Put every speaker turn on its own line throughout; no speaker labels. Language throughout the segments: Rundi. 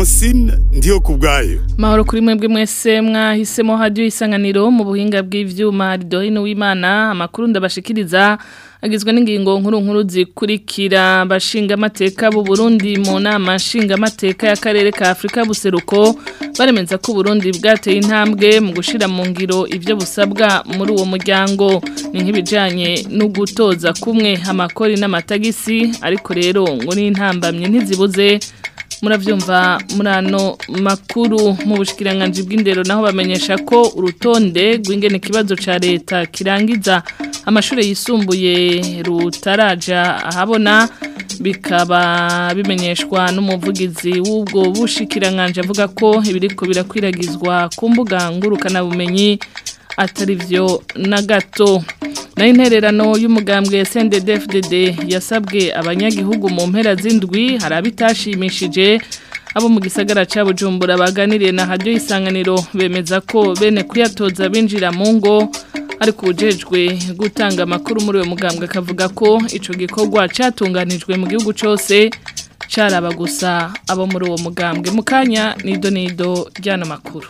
Francine ndiyo kubwayo
Mahoro kuri mwebwe mwese mwahisemo radio isanganiro mu buhinga bw'ivyuma ridohino w'Imana amakuru ndabashikiriza agizwe n'ingingo nkuru nkuru zikurikira bashinga amateka bu Burundi mu nama nshinga amateka y'akarere ka Afrika buseruko baremeza ko Burundi bwateye intambwe mu gushira mu ngiro ivyo busabwa muri uwo muryango ni nk'ibijanye no gutoza kumwe amakori n'amatagisi ariko rero ngo ni intambamye ntizibuze muravyumva murano makuru mu bushikiranganje bw'indero naho bamenyesha ko urutonde rw'ingene kibazo ca leta kirangiza amashure yisumbuye rutaraja ahabona bikaba bimenyeshwa n'umuvugizi w'ubwo bushikiranganje avuga ko ibiriko birakwiragizwa ku mbuga ngurukana bumenyi atari vyo na gato na intererano y'umugambwe SNDD-FDD yasabwe abanyagihugu mu mpera z'indwi hari abitashimishije abo mu gisagara ca Bujumbura baganiriye na radio isanganiro bemeza ko bene kuyatoza binjira mu ngo ariko ujejwe gutanga amakuru muri uwo mugambwe akavuga ko ico gikorwa catunganijwe mu gihugu cose caraba gusa abo muri uwo mugambwe mu kanya nido nido ryana makuru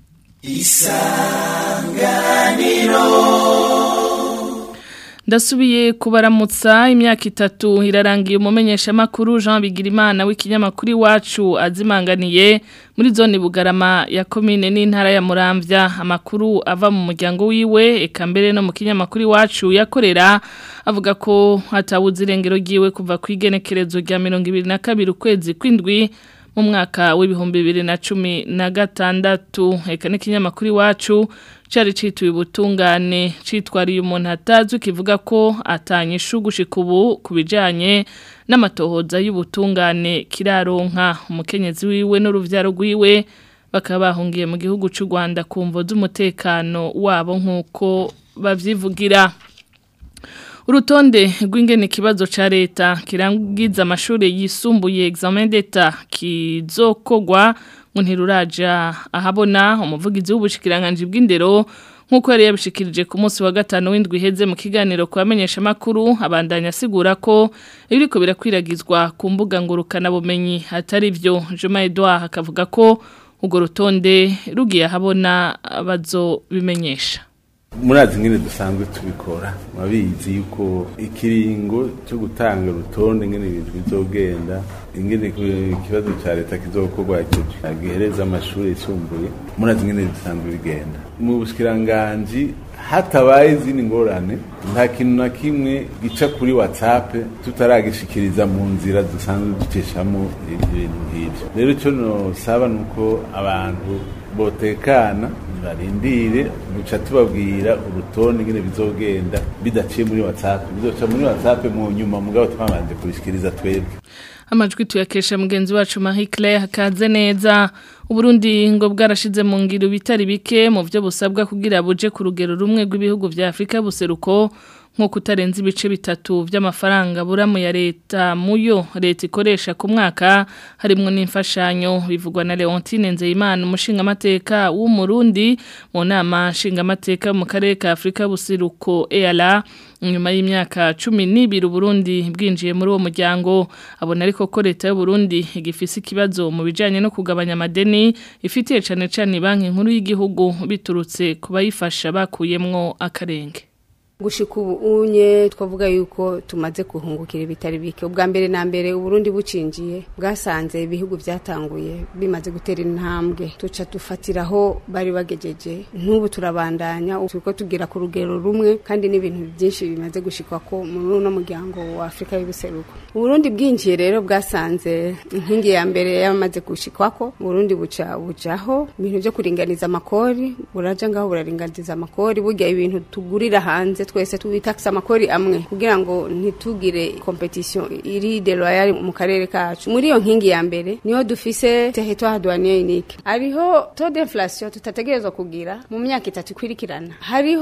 ndasubiye kubaramutsa imyaka itatu irarangiye umumenyesha makuru Jean Bigirimana w'ikinyamakuru iwacu azimanganiye muri zone Bugarama ya commune n'intara ya Muramvya amakuru ava mu muryango wiwe eka mbere no mu kinyamakuru iwacu yakorera avuga ko hatabuze irengero giwe kuva kwigenekerezo rya 2022 ukwezi kwindwi mu mwaka w'ibihumbi bibiri na cumi na gatandatu eka n'ikinyamakuru iwacu cari cituye ubutungane citwariye umuntu atazwi kivuga ko atanyishu gushika ubu ku bijanye n'amatohoza y'ubutungane kiraronka umukenyezi wiwe n'uruvyaro rwiwe bakaba bahungiye mu gihugu c'u Rwanda ku mvo z'umutekano wabo nk'uko bavyivugira urutonde rw'ingene ikibazo ca leta kirangiza amashuri yisumbuye examen d'etat kizokogwa ngo ntiruraja ahabona umuvugizi w'ubushikiranganje bw'indero nk'uko yari yabishikirije ku munsi wa gatanu w'indwi iheze mu kiganiro kubamenyesha makuru abandanya asigura ko ibiriko birakwiragizwa ku mbuga ngurukana bumenyi atari byo Juma Edouard akavuga ko urwo rutonde rugiye ahabona bazobimenyesha
murazi ngene dusanzwe tubikora murabizi yuko ikiringo cyo gutanga urutonde ngene ibintu bizogenda ingene ikibazo ca leta kizokorwa gihereza amashuri yisumbuye murazi ngene dusanzwe bigenda mu bushikiranganji hatabaye izindi ngorane nta kintu na kimwe gica kuri whatsapp tutaragishikiriza mu nzira dusanzwe ducishamo ibintu nk'ivyo rero icyo nosaba ni uko abantu botekana barindire duca tubabwira urutonde ngene bizogenda bidaciye muri WhatsApp bizoca muri WhatsApp mu nyuma mugabo twabanje kubishikiriza twebwe
amajwi tuyakesha mugenzi wacu Marie Claire hakaze neza Uburundi ngo bwarashize mu ngiro bitari bike mu byo busabwa kugira buje ku rugero rumwe rw'ibihugu vya Afrika buseruko nko kutarenza ibice bitatu by'amafaranga buramu ya leta muyo leta ikoresha ku mwaka harimo n'imfashanyo bivugwa na Leontine Nzeyimana umushinga amateka w'umurundi mu nama nshinga amateka mu karere ka Afrika buseruko EALA nyuma y'imyaka cumi n'ibiri Burundi bwinjiye muri uwo muryango abona ariko ko leta y'u Burundi igifise ikibazo mu bijanye no kugabanya amadeni ifitiye cane cane banki nkuru y'igihugu biturutse kubayifasha bakuyemwo akarenge
gushika ubu unye twavuga yuko tumaze guhungukira ibitari bike ubwa mbere na mbere uburundi bucinjiye bwasanze ibihugu byatanguye bimaze gutera intambwe tuca dufatiraho bari bagejeje nk'ubu turabandanya turiko tugira ku rugero rumwe kandi n'ibintu byinshi bimaze gushikwa ko muri uno muryango wa afurika y'ubuseruko uburundi bwinjiye rero bwasanze inkingi ya mbere yamaze gushikwako uburundi buca bujaho ibintu byo kuringaniza amakori buraja ngaho buraringaniza amakori burya ibintu tugurira hanze twese tubitakisa amakori amwe kugira ngo ntitugire competition iri de loyal mu karere kacu muri iyo nkingi ya mbere niho dufise territoire douanier unique ariho taux d'inflation tutategerezwa kugira mu myaka itatu ikwirikirana hariho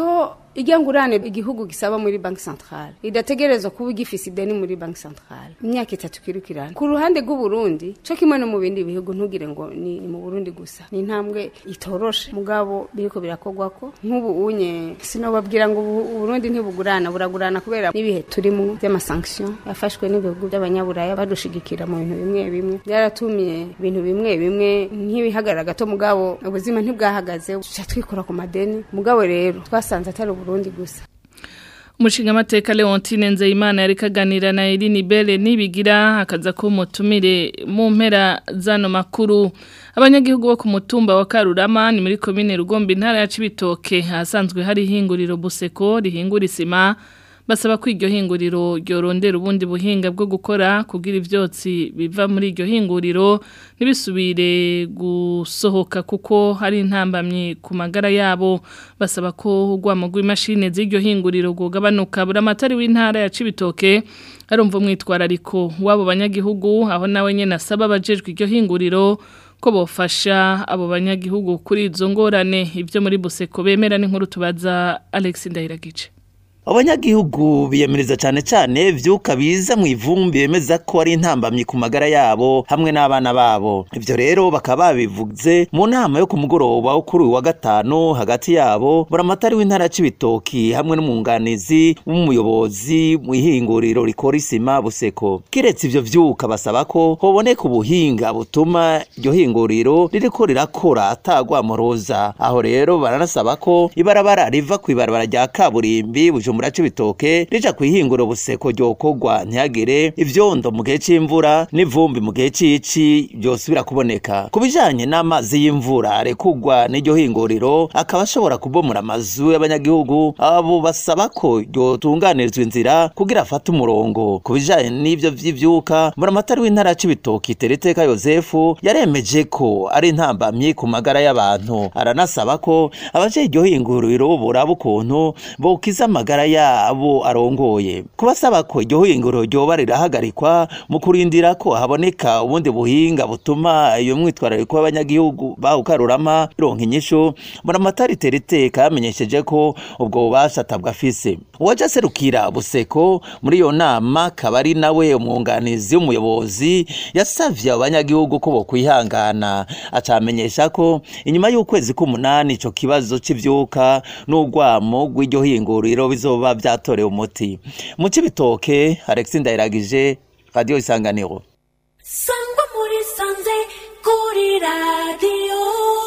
ijya ngurane igihugu gisaba muri banki centrale idategerezwa kuba igifise ideni muri banki centrale imyaka itatu kirukirana ku ruhande rw'uburundi co kimwe no mu bindi bihugu ntugire ngo ni, ni mu burundi gusa ni intambwe itoroshe mugabo biriko birakogwako nk'ubu unye sinobabwira ngo ubu- uburundi ntibugurana buragurana kubera n'ibihe turimo by'amasanction yafashwe n'ibihugu by'abanyaburaya badushigikira mu bintu bimwe bimwe byaratumye ibintu bimwe bimwe nk'ibihagarara gato mugabo ubuzima ntibwahagaze tuca twikora ku madeni mugabo rero twasanze atari uburundi gusa
Umushinga mateka Leontine Nzeyimana yari kaganira na Eline Belle nibigira akaza ko mutumire mu mpera zano makuru abanyagihugu bo ku mutumba wa Karurama ni muri commune Rugombe intara ya Cibitoke hasanzwe hari hinguriro Buseko rihingura isima basaba ko iryo hinguriro ryorondera ubundi buhinga bwo gukora kugira ivyotsi biva muri iryo hinguriro ntibisubire gusohoka kuko hari intambamye ku magara yabo basaba ko urwamo rw'imashini z'iryo hinguriro rwogabanuka buri amatari w'intara ya Cibitoke arumva umwitwarariko w'abo banyagihugu aho nawe nyene asaba abajejwe iryo hinguriro ko bofasha abo banyagihugu kuri izo ngorane ibyo muri Buseko bemera n'inkuru tubaza Alex Ndahiragice
abanyagihugu biyemeriza cyane cyane vyuka biza mu ivumbi bemeza ko ari intambamyi ku magara yabo hamwe n'abana babo ivyo rero bakaba babivuze mu nama yo ku mugoroba wo kuri uyu wa gatanu hagati yabo buramatari w'intara ya Cibitoki hamwe n'umwunganizi w'umuyobozi mu ihinguriro rikora isima buseko kiretse ivyo vyuka basaba ko hoboneka ubuhinga butuma iryo hinguriro ririko rirakora atagwamoroza aho rero baranasaba ko ibarabara riva kw'ibarabara rya kaburimbi bujumbura c'ibitoke rija kwihingura buseko ryokorwa ntihagire ivyondo mu gihe c'imvura n'ivumbi mu gihe c'ici vyosubira kuboneka ku bijanye n'amazi y'imvura arekurwa n'iryo hinguriro akaba ashobora kubomora amazu y'abanyagihugu abo basaba ko ryotunganirizwa inzira kugira afate umurongo ku bijanye n'ivyo vy'ivyuka buramatari w'intara c'ibitoki tereteka yosefu yaremeje ko ari intambamyi ku magara y'abantu aranasaba ko abaje iryo hinguriro boraba ukuntu bokiza amagara yabo arongoye kubasaba ko iryo hinguriro ryoba rirahagarikwa mu kurindira ko haboneka ubundi buhinga butuma iyo mwitwarariko y'abanyagihugu bawukarurama ironka inyishu buramatari tereteka yamenyesheje ko ubwo bubasha atabwa afise uwaje aserukira buseko muri iyo nama akaba ari nawe umwunganizi w'umuyobozi yasavye abo banyagihugu ko bokwihangana acamenyesha ko inyuma y'ukwezi k'umunani ico kibazo c'ivyuka n'urwamo rw'iryo hinguriro bizoba vyatorewe umuti mu cibitoke Alex Ndayiragije Radio Isanganiro
sangwa muri sanze kuri radiyo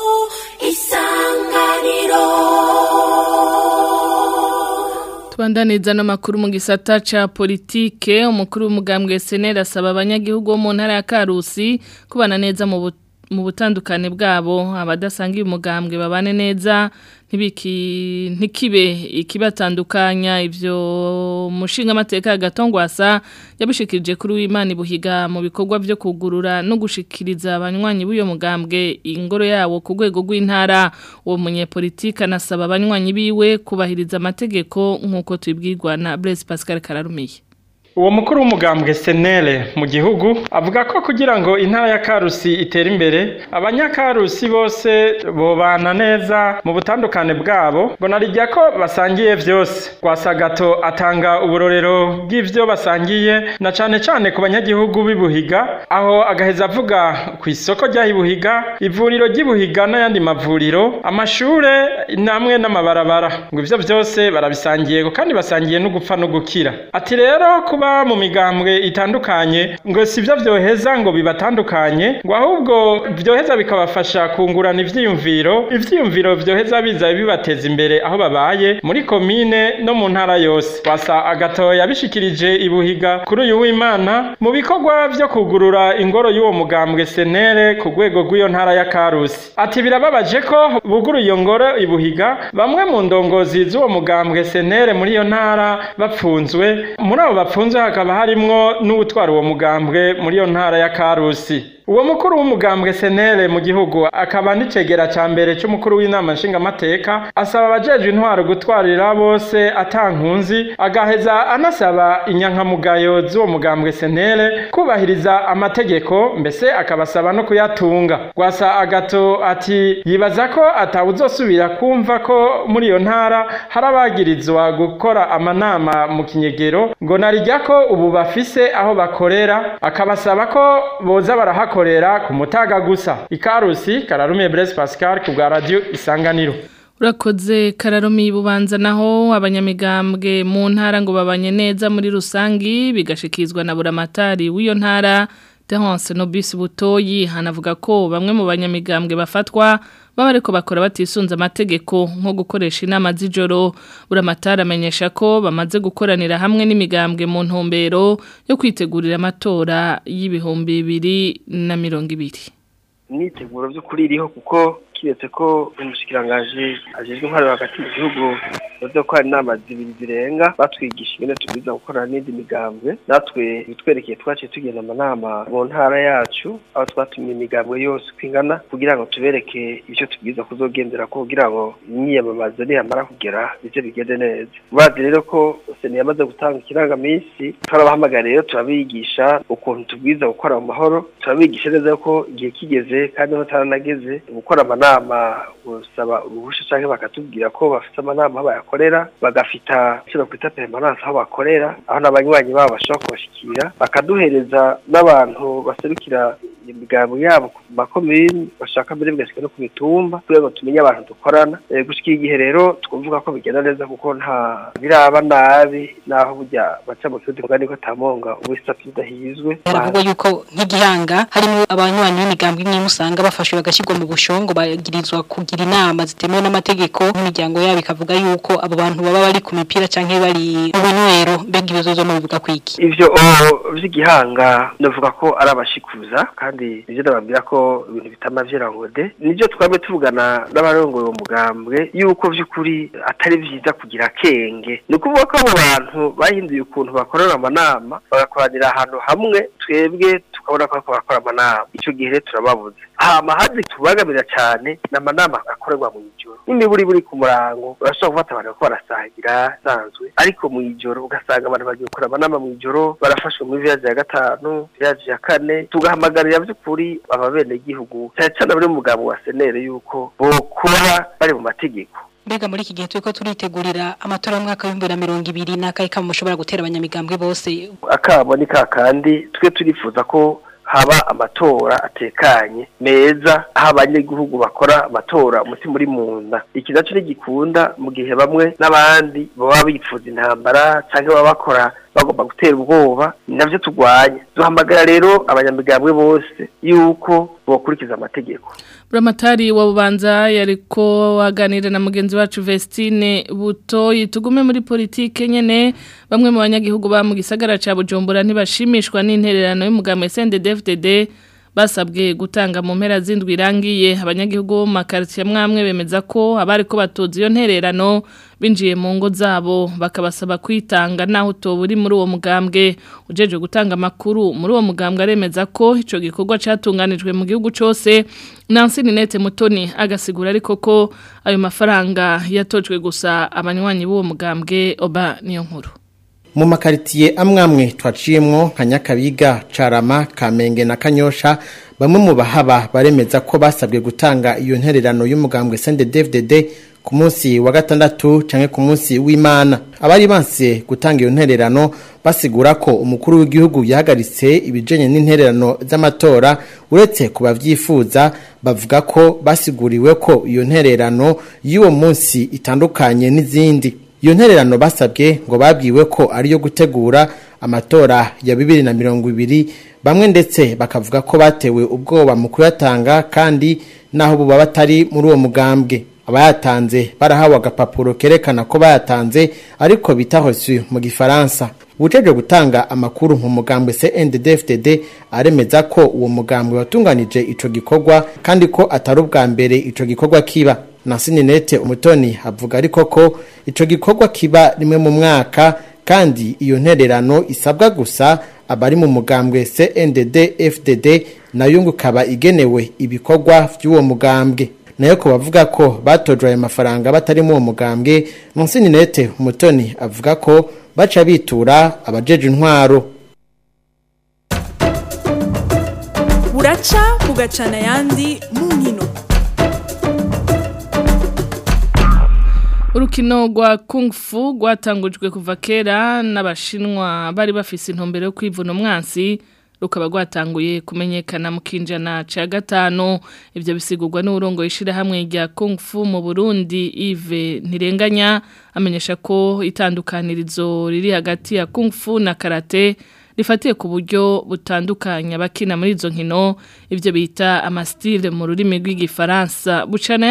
isanganiro
Tubandaniza n'amakuru mu gisata ca politike umukuru w'umugambwe SNL asaba abanyagihugu bo mu ntara ya Karusi kubana neza mu bu- mu butandukane bwabo abadasangiye umugambwe babane neza ntibiki ntikibe ikibatandukanya ivyo mushinga amateka gatongwasa yabishikirije kuri w'Imana ibuhiga mu bikorwa vyo kugurura no gushikiriza abanywanyi b'uyo mugambwe ingoro yawo ku rwego rw'intara uwo munyepolitika anasaba abanywanyi biwe kubahiriza amategeko nk'uko tubibwirwa na Blaise Pascal Kararumiye
uwo mukuru w'umugambwe senere mu gihugu avuga ko kugira ngo intara ya karusi itere imbere abanyakarusi bose bobana neza mu butandukane bwabo ngo narijya ko basangiye vyose rwasagato atanga uburorero bw'ivyo basangiye na cane cane ku banyagihugu b'ibuhiga aho agaheza avuga ku isoko ry'ahibuhiga ivuriro ry'ibuhiga n'ayandi mavuriro amashure namwe n'amabarabara ngo ivyo vyose barabisangiye kandi basangiye no gupfa no gukira ati rero kuba mu migambwe itandukanye ngo sivyo vyoheza ngo bibatandukanye ngo ahubwo vyoheza bikabafasha kungurana ivyiyumviro ivyiyumviro vyoheza biza bibateza imbere aho babaye muri komine no mu ntara yose wasa agatoya yabishikirije ibuhiga kuri uyu w'imana mu bikorwa vyo kugurura ingoro y'uwo mugambwe senere ku rwego rw'iyo ntara ya karusi ati birababaje ko buguru iyo ngoro ibuhiga bamwe mu ndongozi z'uwo mugambwe senere muri iyo ntara bapfunzwe muri abo bapfunzwe hakaba harimwo n'uwutwara uwo mugambwe muri iyo ntara ya karusi uwo mukuru w'umugambwe senere mu gihugu akaba n'icegera ca mbere c'umukuru w'inama nshingamateka asaba abajejwe intwaro gutwarira bose atankunzi agaheza anasaba inyankamugayo z'uwo mugambwe senere kubahiriza amategeko mbese akabasaba no kuyatunga gwasa agato ati yibaza ko atawuzosubira kumva ko muri iyo ntara hari abagirizwa gukora amanama mu kinyegero ngo narijya ko ubu bafise aho bakorera akabasaba ko boza barahakorera ku mutaga gusa ikarusi kararumiye Blaise Pascal ku bwa radio isanganiro
urakoze kararumi bubanza naho abanyamigambwe mu ntara ngo babanye neza muri rusangi bigashikizwa na buramatari w'iyo ntara Terence Nobis Butoyi hanavuga ko bamwe mu banyamigambwe bafatwa baba ariko bakora batisunze amategeko nko gukoresha inama z'ijoro buramatari amenyesha ko bamaze gukoranira hamwe n'imigambwe mu ntumbero yo kwitegurira amatora y'ibihumbi bibiri na mirongo ibiri
imyiteguro by'ukuri iriho kuko kiretse ko umushikirangaje ajejwe intwaro hagati mu gihugu bavuze ko hari inama zibiri zirenga batwigisha ingene tubwiza gukorana n'indi migambwe natwe bitwerekeye twaciye tugenda amanama mu ntara yacu aho twatumye imigambwe yose uko ingana kugira ngo tubereke icyo tubwiza kuzogendera ko kugira ngo imyiyamamazo niyamara kugera bize bigende neza bazi rero ko seni yamaze gutanga ikirangaminsi turabahamagara rero turabigisha ukuntu tubwiza gukora mu mahoro turabigisha neza ko igihe kigeze kandi bataranageze gukora amanama gusaba uruhusha cyangwa bakatubwira ko bafite amanama aho bayakorera bagafita icyo bakwita permanence aho bakorera aho n'abanywanyi babo bashobora kubashikira bakaduhereza n'abantu baserukira imigambo yabo ku makomini bashaka mbere bigashyika no ku mitumba kugira ngo tumenye abantu dukorana gushyikira igihe rero twumvuga ko bigenda neza kuko nta biraba nabi naho burya baca mu kibuti mugani ko tamonga ubisa tudahizwe
haravugwa yuko nk'igihanga harimo abanywanyi b'imigambi imwe usanga bafashwe bagashyirwa mu bushongo bagirizwa kugira inama zitemewe n'amategeko n'imiryango yabo ikavuga yuko abo bantu baba bari ku mipira cyangwa bari mu binywero mbega ibibazo mu bivuga kwiki
ivyo vy'igihanga ndavuga ko ari abashikuza kandi nivyo ndababwira ko ibintu bitama vyirangode nivyo twame tuvugana n'abarongoye uwo mugambwe yuko vy'ukuri atari vyiza kugira kenge ni ukuvuga ko abo bantu bahinduye ukuntu bakorera amanama bagakoranira ahantu hamwe twebwe tukabona ko bariko barakora amanama ico gihe rero turababuze hama hazi tubagamira cane ni amanama akorerwa mu ijoro n'imiburi buri ku murango urashobora gufata abantu bariko barasangira sanzwe ariko mu ijoro ugasanga abantu bagiye gukora amanama mu ijoro barafashwe muri viyaje ya gatanu viyaje ya kane tugahamagarira vy'ukuri aba bene gihugu cyane cyane abari mu mugambo wa senere yuko bokora bari mu mategeko
mbega muri iki gihe turiko turitegurira amatora y'umwaka w'ibihumbi bibiri na mirongo ibiri n'akahe kamo mushobora gutera abanyamigambwe bose
akabo ni kakandi twe turifuza ko haba amatora atekanye meza aho abanyagihugu bakora amatora umutima uri mu nda iki naco ntigikunda mu gihe bamwe n'abandi baba bifuza intambara cyangwa baba bakora bagomba gutera ubwoba ni navyo turwanya duhamagara rero abanyamigambwe bose yuko bokurikiza amategeko
buramatari wa bubanza yariko waganira na mugenzi wacu Vestine Butoyi tugume muri politike nyene bamwe mu banyagihugu ba mu gisagara ca Bujumbura ntibashimishwa n'intererano y'umugambo SNDD-FDD basabwe gutanga mu mpera z'indwi irangiye abanyagihugu mu makaritiye mwamwe bemeza ko abari ko batoza iyo ntererano binjiye mu ngo zabo bakabasaba kwitanga naho utoba uri muri uwo mugambwe ujeje gutanga amakuru muri uwo mugambwe aremeza ko ico gikorwa catunganijwe mu gihugu cose Nancy Ninete Mutoni agasigura ariko ko ayo mafaranga yatojwe gusa abanywanyi b'uwo mugambwe oba niyo nkuru
mu makaritiye amwamwe twaciyemwo nka nyakabiga carama kamenge na kanyosha bamwe mu bahaba baremeza ko basabwe gutanga iyo ntererano y'umugambwe CNDD-FDD ku munsi wa gatandatu canke ku munsi w'Imana abari banse gutanga iyo ntererano basigura ko umukuru w'igihugu yahagaritse ibijenye n'intererano z'amatora uretse ku bavyifuza bavuga ko basiguriwe ko iyo ntererano y'uwo munsi itandukanye n'izindi iyo ntererano basabwe ngo babwiwe ko ariyo gutegura amatora ya bibiri na mirongo ibiri bamwe ndetse bakavuga ko batewe ubwoba mu kuyatanga kandi naho buba batari muri uwo mugambwe abayatanze barahawe agapapuro kerekana ko bayatanze ariko bita reçu mu gifaransa ujeje gutanga amakuru mu mugambwe CNDD-FDD aremeza ko uwo mugambwe watunganije ico gikorwa kandi ko atari ubwa mbere ico gikorwa kiba Nancy Ninete umutoni avuga ariko ko ico gikorwa kiba rimwe mu mwaka kandi iyo ntererano isabwa gusa abari mu mugambwe CNDD FDD nayo ngo ikaba igenewe ibikorwa by'uwo mugambwe nayo ko bavuga ko batojwe ayo mafaranga batari mu uwo mugambwe Monsinete Umutoni avuga ko baca bitura abajeje intwaro
buraca bugacana ayandi mu nkino
urukino rwa kung fu rwatangujwe kuva kera n'abashinwa bari bafise intumbero yo kwivuna umwansi rukaba rwatanguye kumenyekana mu kinjana ca gatanu ivyo bisigurwa n'urongo ishirahamwe rya kung fu mu Burundi Yves Ntirenganya amenyesha ko itandukanirizo riri hagati ya kung fu na karate rifatiye ku buryo butandukanye abakina muri izo nkino ibyo bita amastile mu rurimi rw'igifaransa bucana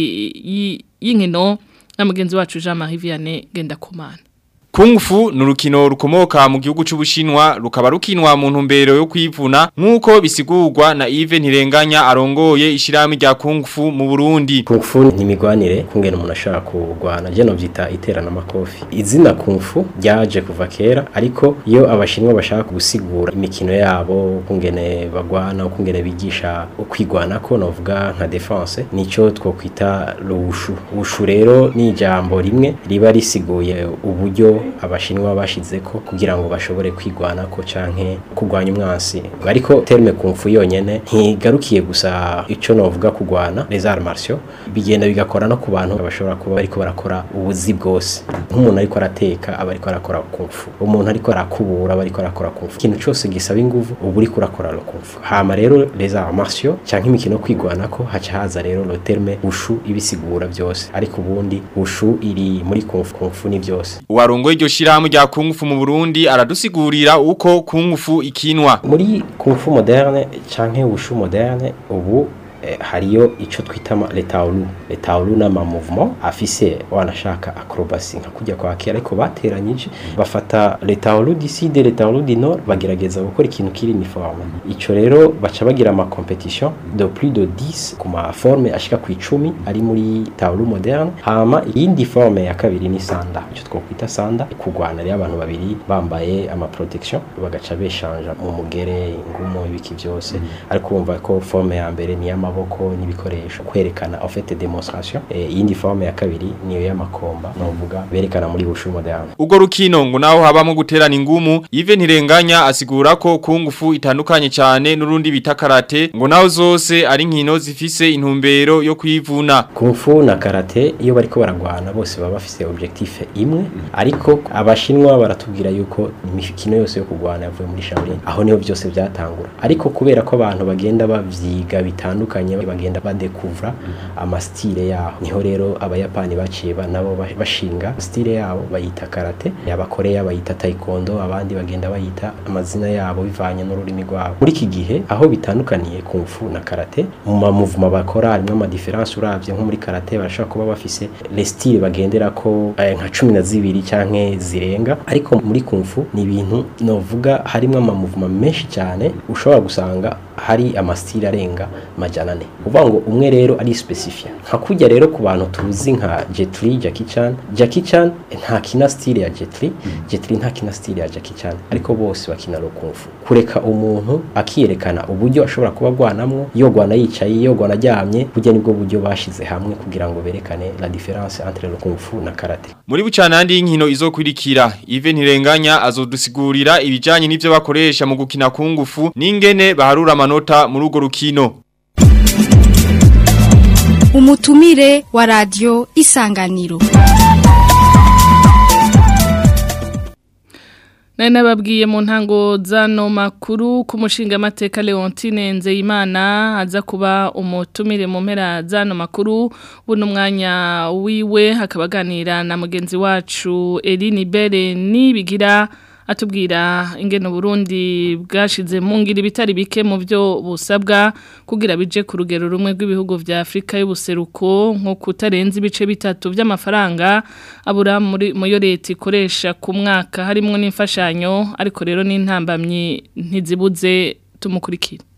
yandi y'inkino na mugenzi wacu Jean Marie Vianney Gendakumana
Kung Fu ni urukino rukomoka mu gihugu c'ubushinwa rukaba rukinwa mu ntumbero yo kwivuna nk'uko bisigurwa na Yves Ntirenganya arongoye ishirahamwe rya Kung Fu mu Burundi.
Kung Fu ni imigwanire kungena umuntu ashaka kurwana je no vyita iterana amakofi. Izina Kung Fu ryaje kuva kera ariko iyo abashinwa bashaka gusigura imikino yabo kungene bagwana kungene bigisha ukwigwana ko novuga nka defense nico twokwita rushu. Ushu rero ni ijambo rimwe riba risiguye uburyo abashinwa bashize ko kugira ngo bashobore kwigwana ko canke kugwanya umwansi ariko terme kumfu yonyene ntigarukiye gusa ico novuga kugwana les arts martiaux bigenda bigakora no ku bantu bashobora kuba bariko barakora ubuzi bwose nk'umuntu ariko arateka aba ariko arakora kumfu umuntu ariko arakubura aba ariko arakora kumfu ikintu cyose gisaba inguvu ubu uriko urakora lo kumfu hama rero les arts martiaux canke imikino kwigwana ko haca haza rero lo terme ushu ibisigura byose ariko ubundi ushu iri muri kumfu kumfu ni byose
Uwarongoye iryo shirahamwe rya Kung Fu mu Burundi aradusigurira uko Kung Fu ikinwa.
Muri Kung Fu moderne canke Wushu moderne ubu eh, hariyo ico twita le taolu le taolu na ma mouvement afise wanashaka acrobacy nka kujya kwa kera ariko bateranyije bafata le taolu du sud le taolu du nord bagerageza gukora ikintu kiri uniforme ico rero baca bagira ama competition de plus de 10 ku ma forme ashika ku 10 ari muri taolu moderne hama iyindi forme ya kabiri ni sanda ico twokwita sanda kugwana rero abantu babiri bambaye ama protection bagaca beshanja mu mugere ingumo ibiki byose ariko umva ko forme ya mbere ni yama amaboko n'ibikoresho kwerekana en fait demonstration eh yindi forme ya kabiri niyo y'amakomba novuga berekana muri bushu moderne
Ugo rukino ngo naho habamo guterana ingumu Yves Ntirenganya asigura ko Kung Fu itandukanye cyane n'urundi bita karate ngo naho zose ari nkino zifise intumbero yo kwivuna
Kung Fu na karate iyo bariko baragwana bose baba bafise objectif imwe ariko abashinwa baratubwira yuko imikino yose yo kugwana yavuye muri Shaolin aho niho byose byatangura ariko kubera ko abantu bagenda bavyiga bitandukanye bagenda badekuvra amastile yaho niho rero abayapani baciye nabo bashinga stile yabo bayita karate abakoreya bayita taekwondo abandi bagenda bayita amazina yabo bivanye n'ururimi rwabo muri iki gihe aho bitandukaniye kung fu na karate mu ma movement bakora harimo ama difference uravye nko muri karate barashaka kuba bafise les style bagendera ko eh, nka 12 canke zirenga ariko muri kung fu ni ibintu novuga harimo ama movement menshi cyane ushobora gusanga hari amastile arenga majana ane uvuga ngo umwe rero ari specifia nka kujya rero ku bantu tuzi nka Jet Li Jackie Chan Jackie Chan nta kina style ya Jet Li Jet Li nta kina style ya Jackie Chan ariko bose bakina ro kung fu kureka umuntu akiyerekana uburyo ashobora kuba gwanamwo iyo gwana yicaye iyo gwana aryamye burya nibwo buryo bashize hamwe kugira ngo berekane la différence entre le kung fu na karate
muri bucanandi y'inkino izokurikira Yves Ntirenganya azodusigurira ibijanye n'ivyo bakoresha mu gukina kung fu n'ingene baharura amanota muri urwo rukino
umutumire wa radio isanganiro
Nari nababwiye mu ntango zano makuru ku mushinga amateka Leontine Nzeyimana aza kuba umutumire mu mpera zano makuru buno mwanya wiwe hakabaganira na mugenzi wacu Eline Bere nibigira atubwira ingene Burundi bwashize mu ngira bitari bike mu byo busabwa kugira bije ku rugero rumwe rw'ibihugu vya Afrika y'ubuseruko nko kutarenza ibice bitatu by'amafaranga abura muri mu yo leta ikoresha ku mwaka harimo n'imfashanyo ariko rero n'intambamye ntizibuze tumukurikira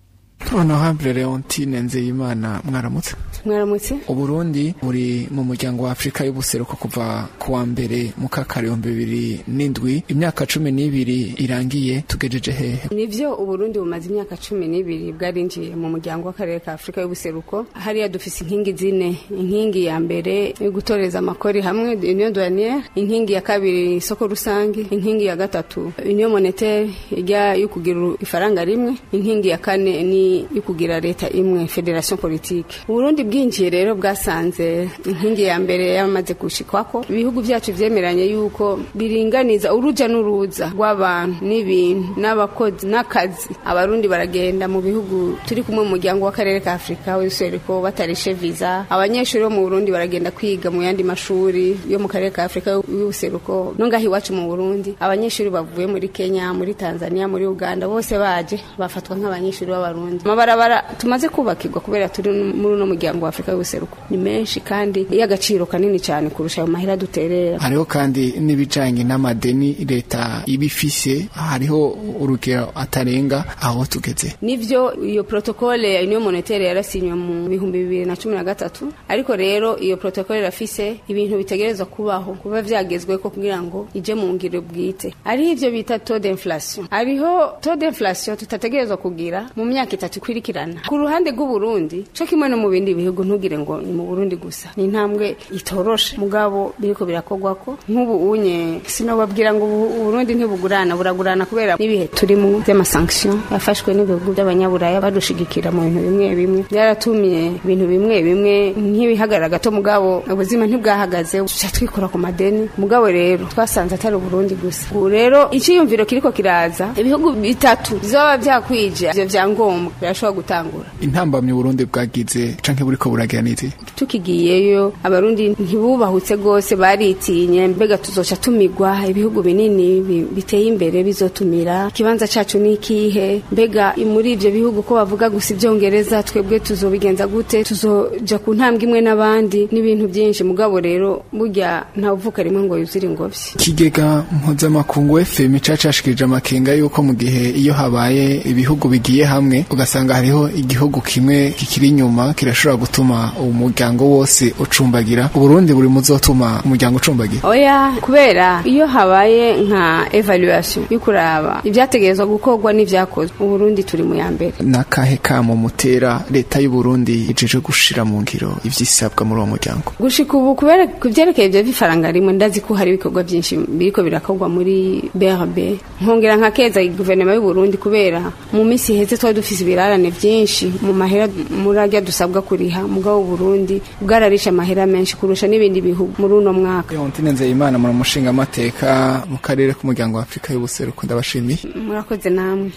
honorable leontine nzeyimana mwaramutse
mwaramutse
uburundi buri mu muryango wa afurika y'ubuseruko kuva ku wa mbere mu kaka ibihumbi bibiri n'indwi imyaka cumi n'ibiri irangiye tugejeje hehe
nivyo uburundi bumaze imyaka cumi n'ibiri bwarinjiye mu muryango w'akarere ka afurika y'ubuseruko hariya dufise inkingi zine inkingi ya mbere yo gutoreza amakori hamwe union douanière inkingi ya kabiri isoko rusange inkingi ya gatatu union monetaire ijya yo kugira ifaranga rimwe inkingi ya kane ni yo kugira leta imwe federation politique uburundi bwinjiye rero bwasanze inkingi ya mbere yamaze gushikwako ibihugu vyacu vyemeranye yuko biringaniza uruja n'uruza rw'abantu n'ibintu n'abakozi n'akazi abarundi baragenda mu bihugu turi kumwe mu muryango w'akarere ka afurika w'ubuseruko batarishe visa abanyeshuri bo mu burundi baragenda kwiga mu yandi mashuri yo mu karere ka afurika y'ubuseruko no ngaho iwacu mu burundi abanyeshuri bavuye muri kenya muri tanzania muri uganda bose baje bafatwa nk'abanyeshuri b'abarundi amabarabara tumaze kubakirwa kubera turi muri uno muryango wa afurika y'ubuseruko ni menshi kandi y'agaciro kanini cyane kurusha ayo mahera duterera
hariho kandi n'ibijanye n'amadeni leta ibifise hariho urugero atarenga aho tugeze
nivyo iyo protokole ya union monetaire yarasinywe mu bihumbi bibiri na cumi na gatatu ariko rero iyo protokole irafise ibintu bitegerezwa kubaho kuba vyagezweko kugira ngo ije mu ngiro bwite ariho ivyo bita taux d'inflation ariho taux d'inflation tutategerezwa kugira mu myaka itatu ikwirikirana ku ruhande rw'uburundi co kimwe no mu bindi bihugu ntugire ngo ni mu burundi gusa ni intambwe itoroshe mugabo biriko birakogwako nk'ubu unye sinobabwira ngo ubu- uburundi ntibugurana buragurana kubera n'ibihe turimo vy'amasanction yafashwe n'ibihugu by'abanyaburaya badushigikira mu bintu bimwe bimwe byaratumye ibintu bimwe bimwe nk'ibihagarara gato mugabo ubuzima ntibwahagaze tuca twikora ku madeni mugabo rero twasanze atari uburundi gusa ubu rero iciyumviro kiriko kiraza ibihugu bitatu bizoba vyakwije ivyo vyangombwa birashobora gutangura
intambamyi uburundi bwagize canke buriko buragira n'izi
tukigiyeyo abarundi ntibubahutse rwose baritinye mbega tuzoca tumigwa ibihugu binini bi- biteye imbere bizotumira ikibanza cacu ni ikihe mbega muri ivyo bihugu ko bavuga gusa ivyongereza twebwe tuzobigenza gute tuzoja ku ntambwe imwe n'abandi n'ibintu byinshi mugabo rero burya ntawuvuka rimwe ngo yuzire ingobyi
ikigega mpuzamakungu fm cacashikirije amakenga yuko mu gihe iyo habaye ibihugu bigiye hamwe ugasanga hariho igihugu kimwe kikiri inyuma kirashobora gutuma umuryango wose ucumbagira uburundi buri muzotuma umuryango ucumbagira
oya kubera iyo habaye nka evaluation yo kuraba ibyategerezwa gukorwa n'ivyakozwe uburundi turi mu ya mbere
nakahe kamo mutera leta y'uburundi ijeje gushira mu ngiro ivyisabwa muri uwo muryango
gushika ubu kubera ku vyerekeye ivyo bifaranga rimwe ndazi ko hari ibikorwa vyinshi biriko birakorwa muri brb nkongera nka keza guverinoma y'uburundi kubera mu minsi iheze twari dufise ibirarane vyinshi mu mahera murarya dusabwa kuriha mugabo uburundi bwararisha amahera menshi kurusha n'ibindi bihugu muri uno mwaka
leontine nzeyimana muri umushinga amateka mu karere k'umuryango wa afurika y'ubuseruko ndabashimiye
murakoze namwe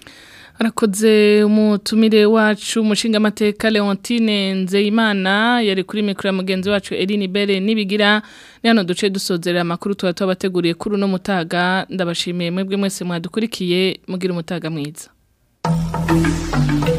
arakoze umutumire wacu umushinga amateka Leontine Nzeyimana yari kuri mikro ya mugenzi wacu Eline Bere nibigira ni hano duce dusozerera amakuru tuba tubateguriye kuri uno mutaga ndabashimiye mwebwe mwese mwadukurikiye mugira umutaga mwiza